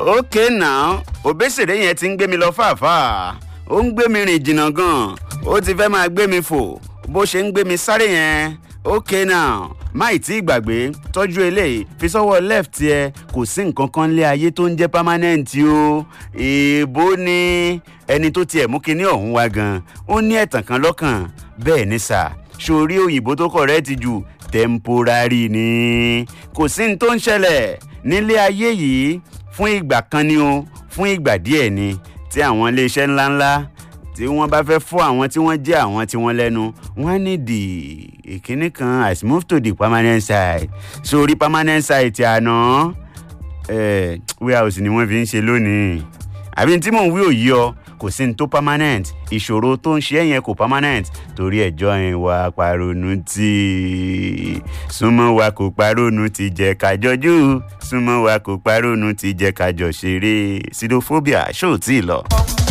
okay now òbésèré yẹn ti ń gbé mi lọ fàáfàá ó ń gbé mi rìn jìnnà gan ó ti fẹ́ máa gbé mi fò bó ṣe ń gbé mi sáré yẹn okay now máì tí gbàgbé tọ́jú eléyìí fi sọ́wọ́ left ẹ kò sí nǹkan kan lé ayé tó ń jẹ́ permanent o èèbó ni ẹni tó tiẹ̀ mú kinní ọ̀hún wá gan ó ní ẹ̀tàn kan lọ́kàn bẹ́ẹ̀ ni sà sórí òyìnbó tó correct jù temporary ni kò sí ní tó ń ṣẹlẹ̀ nílé ayé yìí fún ìgbà kan ni o fún ìgbà díẹ̀ ni tí àwọn iléeṣẹ́ ńláńlá tí wọ́n bá fẹ́ fún àwọn tí wọ́n jẹ́ àwọn tí wọ́n lẹ́nu wọ́n á ní di ìkíní kan as move to the permanent side sórí permanent side ti àná eh, warehouse ni wọ́n fi ń ṣe lónìí àbí tí mò ń wí òyì ọ kò sí ní tó permanent ìṣòro tó ń ṣe é yẹn kò permanent torí ẹjọ́ ìwà paronu tí súnmọ́ wa kò paronu ti jẹ́ kájọjú súnmọ́ wa kò paronu ti jẹ́ kájọ ṣeré sidophobia ṣó tí ì lọ.